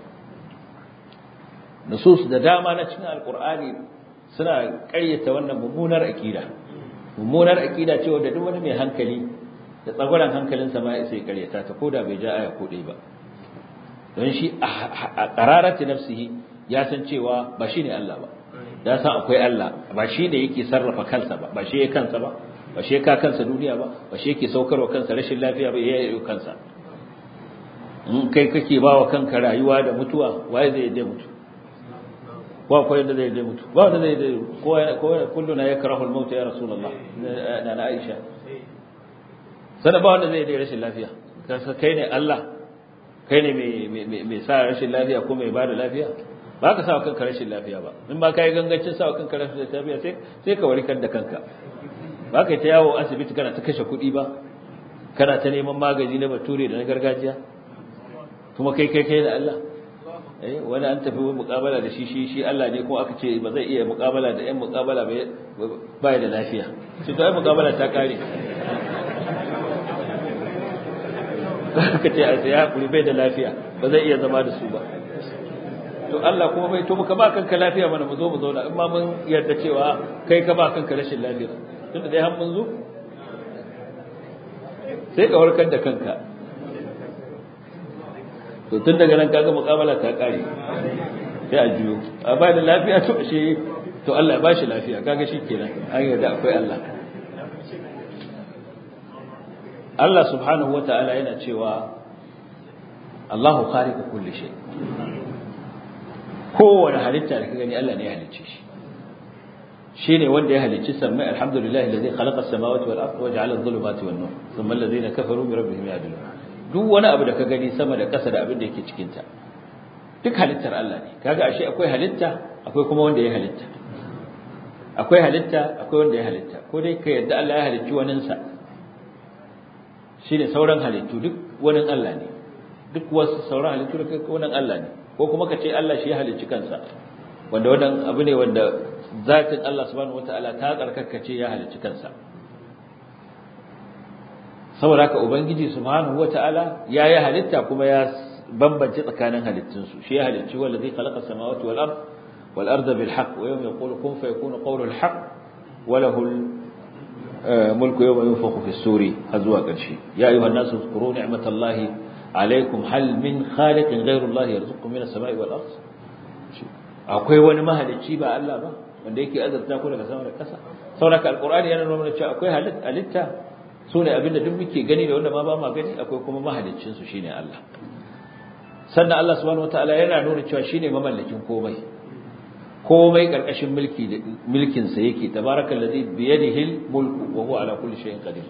nusus da dama na cikin alqur'ani suna ƙaryata wannan mummunar aqida mummunar aqida ce wanda duk wani mai hankali da tsagwaran hankalinsa ma sai ƙaryata ta koda bai ja aya ko dai ba don shi a qararati nafsihi ya san cewa ba shine Allah ba ya san akwai Allah ba shi ne yake sarrafa kansa ba ba shi ya kansa ba ba shi ya ka kansa duniya ba ba shi yake saukarwa kansa rashin lafiya ba ya yi kansa in kai kake ba wa kanka rayuwa da mutuwa waye zai yadda mutu ba akwai yadda zai yadda mutu ba wanda zai yadda kowa kulluna ya karahu al-maut ya rasulullah na na Aisha sana ba wanda zai yadda rashin lafiya kai ne Allah kai ne mai sa rashin lafiya ko mai bada lafiya ba ka sa kanka rashin lafiya ba in ba kai gangancin sa kanka rashin lafiya sai sai ka warkar da kanka ba kai ta yawo asibiti kana ta kashe kuɗi ba kana ta neman magani na bature da na gargajiya kuma kai kai kai da Allah eh wani an tafi muƙabala da shi shi shi Allah ne kuma aka ce ba zai iya muƙabala da ƴan muƙabala ba ya da lafiya shi to ai muƙabala ta kare aka ce a ya kuri bai da lafiya ba zai iya zama da su ba to Allah kuma bai to muka ba kanka lafiya mana mu zo mu zauna in ma mun yarda cewa kai ka ba kanka rashin lafiya tunda dai har mun zo sai ka warkar da kanka to tun daga nan kaga muƙabala ta kare sai a juyo a ba da lafiya to shi to Allah ya ba shi lafiya kaga shi kenan an yarda akwai Allah Allah subhanahu wa ta'ala yana cewa Allahu khaliqu kulli shay kowane halitta da ka gani Allah ne ya halicce shi shine wanda ya halicci sammai alhamdulillahi alladhi khalaqa as-samawati wal arda wa ja'ala adh-dhulumati wan nur thumma alladhina kafaru bi rabbihim ya'dilun duk wani abu da ka gani sama da ƙasa da abin da yake cikin ta duk halittar Allah ne kaga ashe akwai halitta akwai kuma wanda ya halitta akwai halitta akwai wanda ya halitta ko dai ka yadda Allah ya halicci waninsa shine sauran halittu duk wani Allah ne duk wasu sauran halittu da kai wani Allah ne ko kuma ka ce Allah shi ya halicci kansa wanda wannan abu ne wanda zatin Allah subhanahu wataala ta tsarkakace ya halicci kansa saboda haka ubangiji subhanahu wataala ya yi halitta kuma ya bambance tsakanin halittunsu shi ya halicci wallazi khalaqa samawati wal ard wal arda bil haqq wa yawma yaqulu kun fayakunu qawlu al haqq wa lahu mulku yawma yunfakhu fi suri hazwa karshe ya ayyuhan nasu zkuru ni'matallahi alaykum hal min khaliqin ghayru allahi yarzuqukum min as-sama'i wal ard akwai wani mahalicci ba Allah ba wanda yake azabta ku daga sama da ƙasa saboda alqur'ani yana nuna cewa akwai halitta su ne abinda duk muke gani da wanda ma ba ma gani akwai kuma mahaliccin su shine Allah sannan Allah subhanahu wataala yana nuna cewa shine mamallakin komai komai karkashin mulki da mulkin sa yake tabarakallazi bi yadihi mulku wa huwa ala kulli shay'in qadir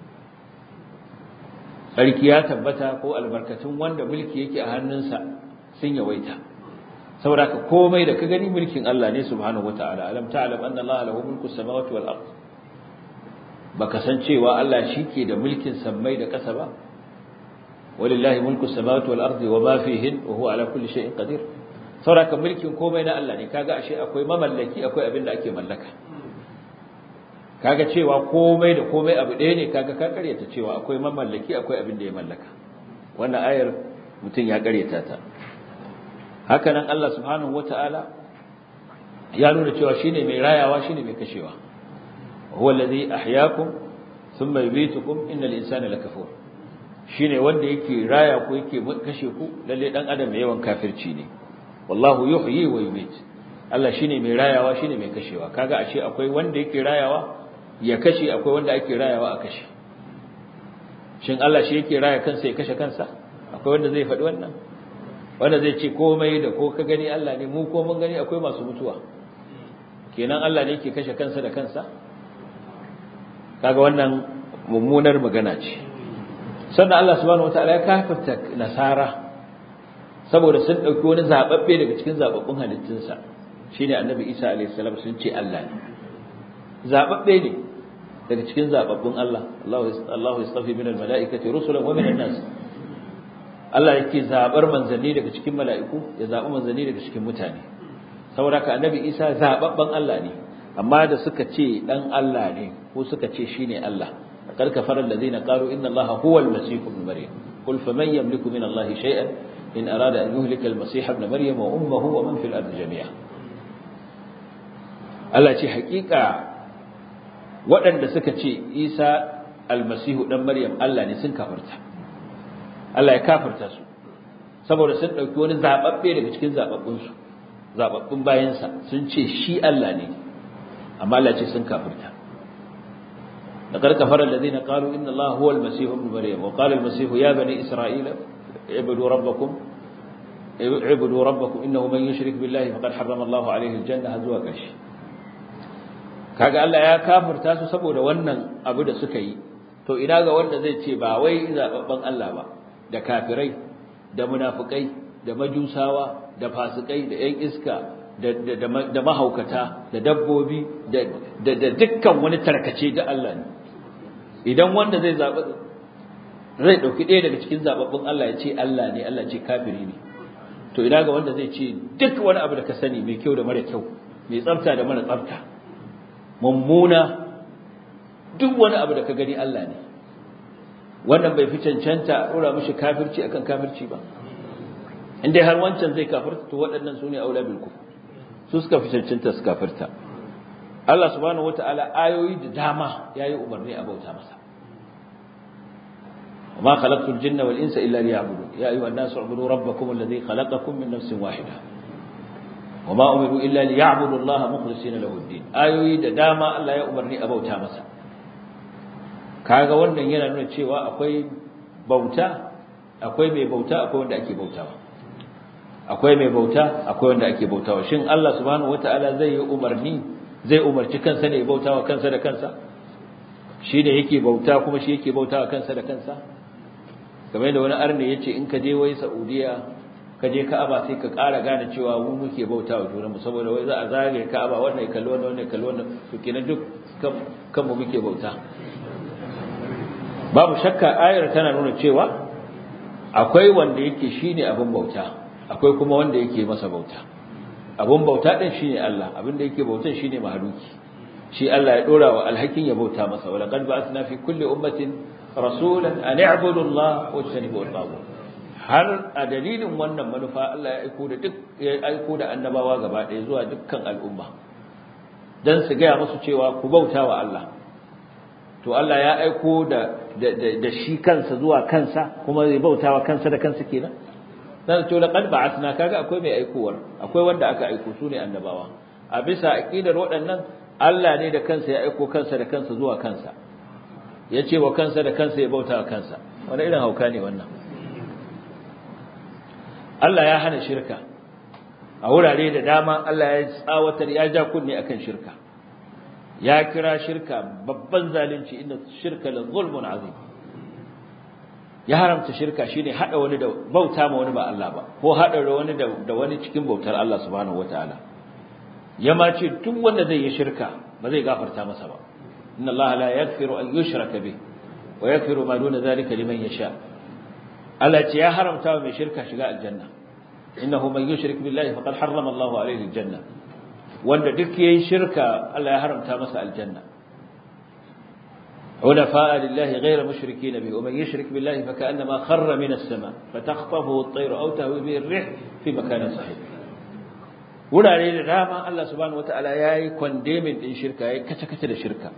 sarki ya tabbata ko albarkatun wanda mulki yake a hannunsa sun yawaita saboda ka komai da ka gani mulkin Allah ne subhanahu wataala alam ta'lam anna Allah lahu mulku samawati wal ard baka san cewa Allah shike da mulkin sammai da ƙasa ba walillahi mulku samawati wal ardi wama fihin wa huwa ala kulli shay'in qadir saboda ka mulkin komai na Allah ne kaga ashe akwai mamallaki akwai abin da ake mallaka kaga cewa komai da komai abu ɗaya ne kaga ka karyata cewa akwai mamallaki akwai abin da ya mallaka wannan ayar mutum ya karyata ta haka nan Allah subhanahu wata'ala ya nuna cewa shine mai rayawa shine mai kashewa huwa allazi ahyaakum thumma yumitukum innal insana lakafur shine wanda yake raya ku yake kashe ku lalle dan adam mai yawan kafirci ne wallahu yuhyi wa yumit Allah shine mai rayawa shine mai kashewa kaga ashe akwai wanda yake rayawa ya kashe akwai wanda ake rayawa a kashe shin Allah shi yake raya kansa ya kashe kansa akwai wanda zai faɗi wannan wanda zai ce komai da ko ka gani Allah ne mu ko mun gani akwai masu mutuwa kenan Allah ne yake kashe kansa da kansa kaga wannan mummunar magana ce sannan Allah subhanahu wataala ya kafarta nasara saboda sun dauki wani zababbe daga cikin zababbun halittunsa shine annabi Isa alayhi salam sun ce Allah ne zababbe ne daga cikin zababbun Allah Allahu Allahu yastafi minal malaikati rusulan wa minan nas Allah yake zabar manzanni daga cikin mala'iku ya zabi manzanni daga cikin mutane saboda ka annabi Isa zababban Allah ne amma da suka ce dan Allah ne ko suka ce shine Allah qad kafara alladhina qalu inna allaha huwa al-masih ibn maryam qul faman yamliku min allahi shay'an in arada an yuhlika al-masih ibn maryam wa ummuhu wa man fil ardi jami'a Allah ce hakika waɗanda suka ce Isa almasihu dan Maryam Allah ne sun kafirta Allah ya kafirta su saboda sun dauki wani zababbe daga cikin zababbun su zababbun bayansa sun ce shi Allah ne amma Allah ce sun kafirta لقد كفر الذين قالوا إن الله هو المسيح ابن مريم وقال المسيح يا بني إسرائيل اعبدوا ربكم اعبدوا ربكم إنه من يشرك بالله فقد حرم الله عليه الجنة هزوا كشي kaga Allah ya kafirta su saboda wannan abu da suka yi to ina ga wanda zai ce ba wai zababban Allah ba da kafirai da munafikai da majusawa da fasikai da ƴan iska da da mahaukata da dabbobi da da dukkan wani tarkace da Allah ne idan wanda zai zaɓi zai ɗauki ɗaya daga cikin zaɓaɓɓun Allah ya ce Allah ne Allah ce kafiri ne to ina ga wanda zai ce duk wani abu da ka sani mai kyau da mara kyau mai tsafta da mara tsafta mummuna duk wani abu da ka gani Allah ne wannan bai fi cancanta a ɗora mishi kafirci akan kafirci ba in dai har wancan zai kafirta to waɗannan su ne aula bil kufr su suka fi cancanta su kafirta Allah subhanahu wata'ala ayoyi da dama yayi umarni a bauta masa وما خلقت الجن والإنس إلا ليعبدون يا أيها الناس اعبدوا ربكم الذي خلقكم من نفس واحدة وما أمروا إلا ليعبدوا الله مخلصين له الدين آيوي da dama Allah ya umarni a bauta masa kaga wannan yana nuna cewa akwai bauta akwai mai bauta akwai wanda ake bautawa akwai mai bauta akwai wanda ake bautawa shin Allah subhanahu wataala zai yi umarni zai umarci kansa ne ya bautawa kansa da kansa shi ne yake bauta kuma shi yake bautawa kansa da kansa kamar da wani arne yace in ka je wai Saudiya ka je Ka'aba sai ka ƙara gane cewa mu muke bautawa junanmu saboda wai za a zagaye Ka'aba wannan ya kalli wannan wannan ya kalli wannan to kenan duk kan mu muke bauta babu shakka ayar tana nuna cewa akwai wanda yake shine abin bauta akwai kuma wanda yake masa bauta abin bauta din shine Allah abin da yake bautan shine mahaluki shi Allah ya dora wa alhakin ya bauta masa wala qad ba'athna fi kulli ummatin rasulan an i'budu Allah wa tajtanibu at-taghut har a dalilin wannan manufa Allah ya aiko da duk ya aiko da annabawa gaba ɗaya zuwa dukkan al'umma dan su gaya musu cewa ku bauta wa Allah to Allah ya aiko da da shi kansa zuwa kansa kuma zai bauta wa kansa da kansa kenan dan to laqad ba'athna kaga akwai mai aikowar akwai wanda aka aiko su ne annabawa a bisa aqidar waɗannan Allah ne da kansa ya aiko kansa da kansa zuwa kansa ya ce wa kansa da kansa ya bauta wa kansa wani irin hauka ne wannan Allah ya hana shirka a wurare da dama Allah ya tsawatar ya ja kunne akan shirka ya kira shirka babban zalunci inda shirka la zulmun azim ya haramta shirka shine hada wani da bauta ma wani ba Allah ba ko hada wani da wani cikin bautar Allah subhanahu wataala ya ma ce duk wanda zai yi shirka ba zai gafarta masa ba inna Allah la yaghfiru an yushraka bih wa yaghfiru ma duna zalika liman yasha Allah ce ya haramta wa mai shirka shiga aljanna innahu man yushrik billahi faqad harrama Allahu alayhi aljanna wanda duk yayin shirka Allah ya haramta masa aljanna حنفاء لله غير مشركين به ومن يشرك بالله فكأنما خر من السماء فتخطفه الطير أو تهوي به الريح في مكان صحيح wurare da dama Allah subhanahu wataala yayi condemning din shirka yayi kace-kace da shirka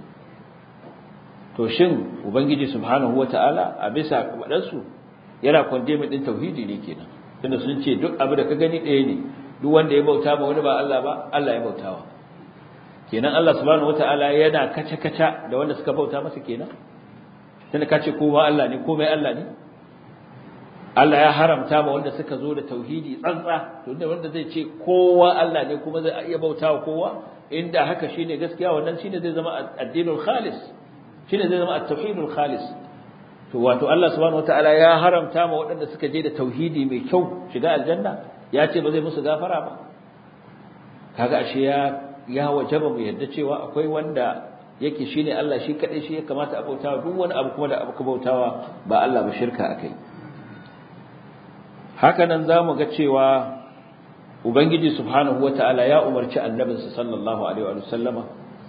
to shin ubangiji subhanahu wataala a bisa kabadan su yana condemning din tauhidi ne kenan tunda sun ce duk abu da ka gani ɗaya ne duk wanda ya bauta ma wani ba Allah ba Allah ya bautawa kenan Allah subhanahu wataala yana kace-kace da wanda suka bauta masa kenan tunda ka ce kowa Allah ne komai Allah ne Allah ya haramta ma wanda suka zo da tauhidi tsantsa to wanda zai ce kowa Allah ne kuma zai iya bautawa kowa inda haka shine gaskiya wannan shine zai zama addinul khalis shine zai zama at-tauhidul khalis to wato Allah subhanahu wataala ya haramta ma waɗanda suka je da tauhidi mai kyau shiga aljanna ya ce ba zai musu gafara ba kaga ashe ya ya wajaba mu yadda cewa akwai wanda yake shine Allah shi kadai shi ya kamata a bautawa duk wani abu kuma da abu bautawa ba Allah ba shirka akai haka nan zamu ga cewa ubangiji subhanahu wataala ya umarci annabinsa sallallahu alaihi wa sallama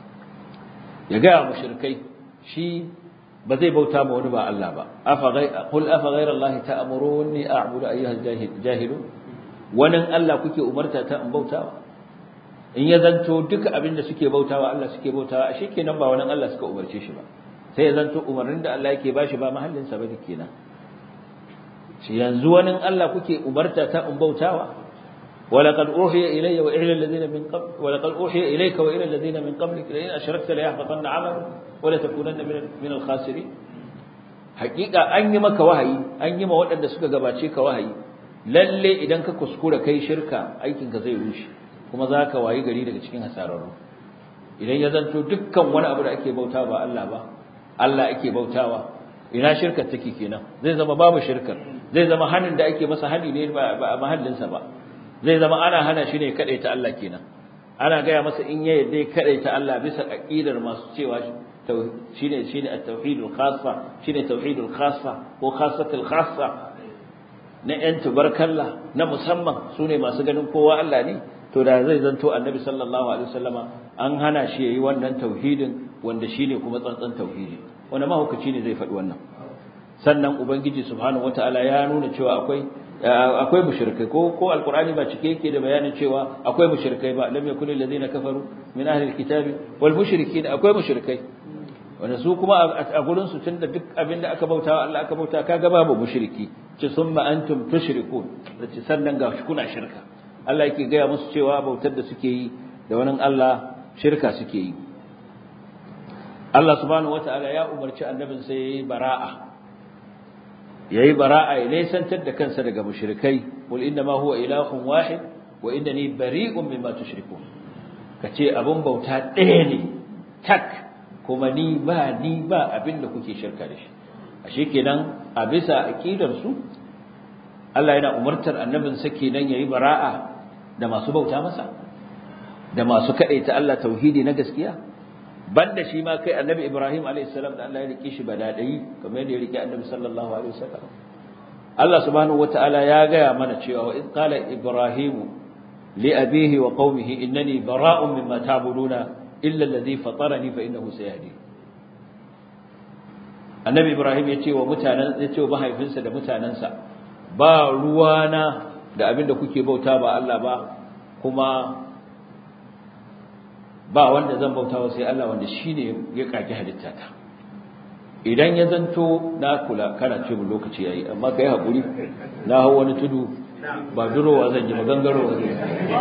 ya ga mushrikai shi ba zai bauta ma wani ba Allah ba afa gai qul afa ghayra Allah ta'muruni a'budu ayyuha jahilun wannan Allah kuke umarta ta in bautawa in ya zanto duka abin da suke bautawa Allah suke bautawa ashe kenan ba wannan Allah suka umarce shi ba sai ya zanto umarnin da Allah yake bashi ba mahallin sa bane kenan shi yanzu wani Allah kuke umarta ta in bautawa ولقد أوحي إلي وإلى الذين من قبل ولقد أوحي إليك وإلى الذين من قبلك لئن أشركت ليحبطن عملك ولتكونن من من الخاسرين حقيقة أن يمك وحي أن يما وأن سكا gabace ka wahayi lalle idan ka kuskura kai shirka aikin ka zai rushe kuma zaka wayi gari daga cikin hasararru idan ya zanto dukkan wani abu da ake bauta ba Allah ba Allah ake bautawa ina shirkar take kenan zai zama babu shirkar zai zama hanin da ake masa hani ne ba a mahallinsa ba zai zama ana hana shi ne ta Allah kenan ana gaya masa in ya yadda ta Allah bisa aqidar masu cewa shine shine at-tauhidul khassa shine tauhidul khassa ko khassatul khassa na yan tubarkalla na musamman sune masu ganin kowa Allah ne to da zai zanto annabi sallallahu alaihi wasallama an hana shi yayi wannan tauhidin wanda shine kuma tsantsan tauhidi wanda mahukaci ne zai faɗi wannan sannan ubangiji subhanahu wataala ya nuna cewa akwai akwai mushrikai ko ko alqur'ani ba cike yake da bayanin cewa akwai mushrikai ba lam yakul allazina kafaru min ahli alkitabi wal mushrikin akwai mushrikai wanda su kuma a gurin su tunda duk abinda aka bautawa Allah aka bauta kaga babu mushriki ce summa antum tushrikun ce sannan ga kuna shirka Allah yake gaya musu cewa bautar da suke yi da wani Allah shirka suke yi Allah subhanahu wataala ya umarci annabin sai yayi bara'a yayi bara'a ya nesantar da kansa daga mushrikai wal inna ma huwa ilahun wahid wa innani bari'un mimma tushrikun kace abun bauta ɗaya ne tak kuma ni ba ni ba abinda kuke shirka da shi ashe kenan a bisa aqidar su Allah yana umartar annabin sa kenan yayi bara'a da masu bauta masa da masu kadaita Allah tauhidi na gaskiya banda shi ma kai annabi Ibrahim alayhi salam da Allah ya rike shi badadai kamar yadda ya rike annabi sallallahu alaihi wasallam Allah subhanahu wataala ya gaya mana cewa wa id qala ibrahim li abihi wa qaumihi innani bara'un mimma ta'buduna illa alladhi fatarani fa innahu sayahdi annabi Ibrahim ya ce wa mutanen ya ce wa mahaifinsa da mutanansa ba ruwana da abinda kuke bauta ba Allah ba kuma ba wanda zan bautawa sai Allah wanda shine ya kage halitta ta idan ya zanto na kula kana ce mu lokaci yayi amma kai hakuri na hawo wani tudu ba durowa zan yi magangarowa zan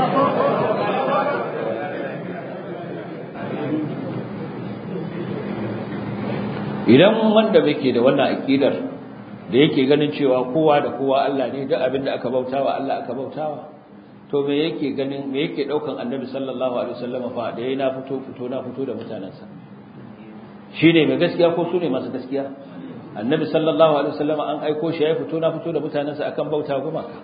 idan wanda muke da wannan akidar da yake ganin cewa kowa da kowa Allah ne duk abin da aka bautawa Allah aka bautawa to me yake ganin me yake daukan annabi sallallahu alaihi wasallam fa da yayi na fito fito na fito da mutanansa shine mai gaskiya ko sune masu gaskiya annabi sallallahu alaihi wasallam an aiko shi ya fito na fito da mutanansa akan bauta gumaka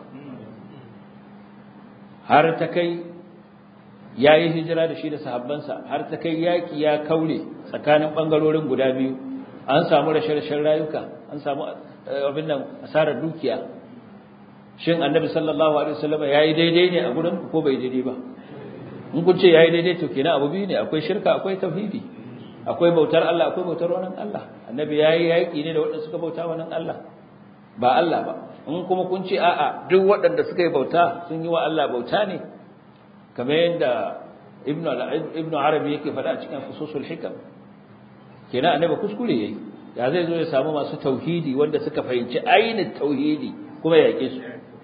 har ta kai yayi hijira da shi da sahabbansa har ta kai yaki ya kaure tsakanin bangarorin guda biyu an samu rashe-rashen rayuka an samu abin nan asarar dukiya shin annabi sallallahu alaihi wasallam yayi daidai ne a gurin ko bai daidai ba in kun ce yayi daidai to kenan abu biyu ne akwai shirka akwai tauhidi akwai bautar Allah akwai bautar wannan Allah annabi yayi yaki ne da waɗanda suka bauta wannan Allah ba Allah ba in kuma kun ce a'a duk waɗanda suka yi bauta sun yi wa Allah bauta ne kamar yadda ibnu ibnu arabi yake faɗa a cikin fususul hikam kenan annabi kuskure yayi ya zai zo ya samu masu tauhidi wanda suka fahimci ainihin tauhidi kuma ya yake su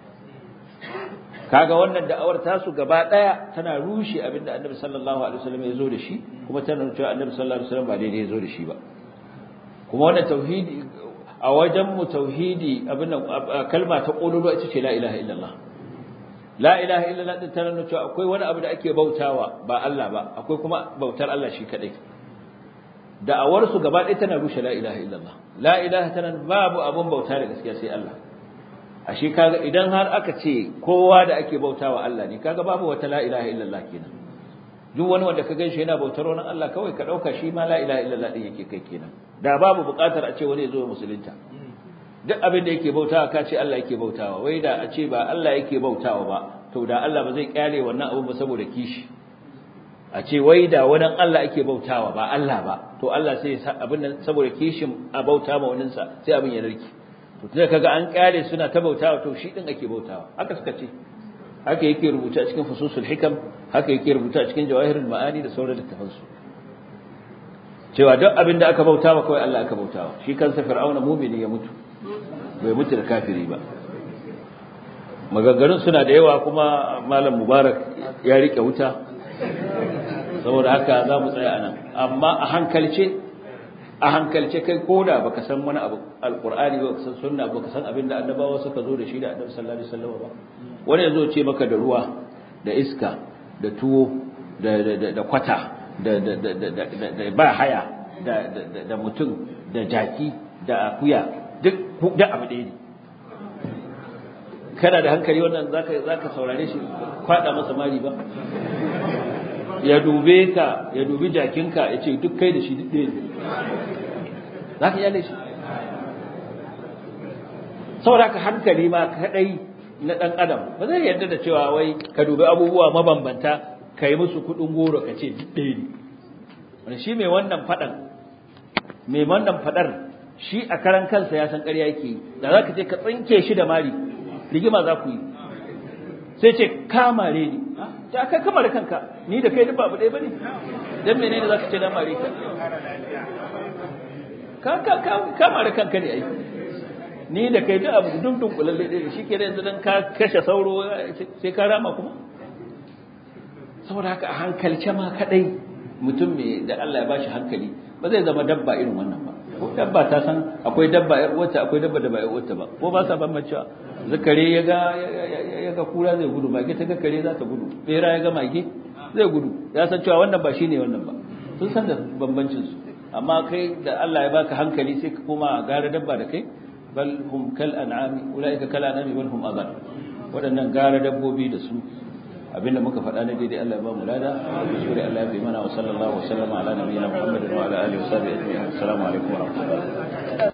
kaga wannan da'awar tasu gaba daya tana rushe abinda annabi sallallahu alaihi wasallam ya zo da shi kuma tana nuna cewa annabi sallallahu alaihi wasallam ba daidai ya zo da shi ba kuma wannan tauhidi a wajen mu tauhidi abin kalma ta qululu ita ce la ilaha illallah la ilaha illallah din tana nuna cewa akwai wani abu da ake bautawa ba Allah ba akwai kuma bautar Allah shi kadai da'awar su gaba ɗaya tana rushe la ilaha illallah la ilaha tana babu abun bauta da gaskiya sai Allah ashe kaga idan har aka ce kowa da ake bautawa Allah ne kaga babu wata la ilaha illallah kenan duk wani wanda ka ganshi yana bautar wani Allah kawai ka dauka shi ma la ilaha illallah din yake kai kenan da babu buƙatar a ce wani ya zo musulunta duk abin da yake bautawa ka ce Allah yake bautawa wai da a ce ba Allah yake bautawa ba to da Allah ba zai kyale wannan abu ba saboda kishi a ce wai da wani Allah ake bautawa ba Allah ba to Allah sai ya abin nan saboda kishin a bauta ma wannan sa sai abin ya narki to tunda kaga an kyale suna ta bautawa to shi din ake bautawa haka suka ce haka yake rubuta cikin fususul hikam haka yake rubuta cikin jawahirul ma'ani da sauran littafansu cewa duk abin da aka bautawa kawai Allah aka bautawa shi kansa fir'auna mumini ya mutu bai mutu da kafiri ba maganganun suna da yawa kuma malam mubarak ya rike wuta saboda haka za mu tsaya anan amma a hankalce a hankalce kai koda baka san wani abu alqur'ani ba baka san sunna baka san abin da annabawa suka zo da shi da annabi sallallahu alaihi wasallam ba wani yazo ce maka da ruwa da iska da tuwo da da da kwata da da da da da ba haya da da da mutum da jaki da akuya duk da abu ɗaya ne kana da hankali wannan zaka zaka saurare shi kwada masa mari ba ya dube ka ya dubi jakinka ya ce duk kai da shi duk ɗaya ne zaka yale shi saboda ka hankali ma kadai na dan adam ba zai yarda da cewa wai ka dubi abubuwa mabambanta ka yi musu kudin goro ka ce duk ɗaya ne wani shi mai wannan faɗan mai wannan faɗar shi a karan kansa ya san ƙarya yake da za ka ce ka tsinke shi da mari rigima za ku yi sai ce kamare ni ta kai kamar kanka ni da kai duk babu ɗaya bane dan menene za ka ce na mare ka ka ka kamare kanka ne ai ni da kai duk abu dun dun kulalle ɗaya shi ke yanzu dan ka kashe sauro sai ka rama kuma saboda haka a hankalce ma kadai mutum mai da Allah ya bashi hankali ba zai zama dabba irin wannan ba dabba ta san akwai dabba yar uwarta akwai dabba da ba yar uwarta ba ko ba sa bambancewa zakare ya ga ya ga kura zai gudu mage ta ga kare za ta gudu bera ya ga mage zai gudu ya san cewa wannan ba shine wannan ba sun san da bambancin su amma kai da Allah ya baka hankali sai ka koma gara dabba da kai bal hum kal an'ami ulaika kal an'ami bal hum adall waɗannan gara dabbobi da su abinda muka faɗa na daidai Allah ya ba mu lada kuskure Allah ya bi mana wa sallallahu wa sallama ala nabiyina Muhammadin wa ala alihi wa sahbihi ajma'in assalamu alaikum wa rahmatullahi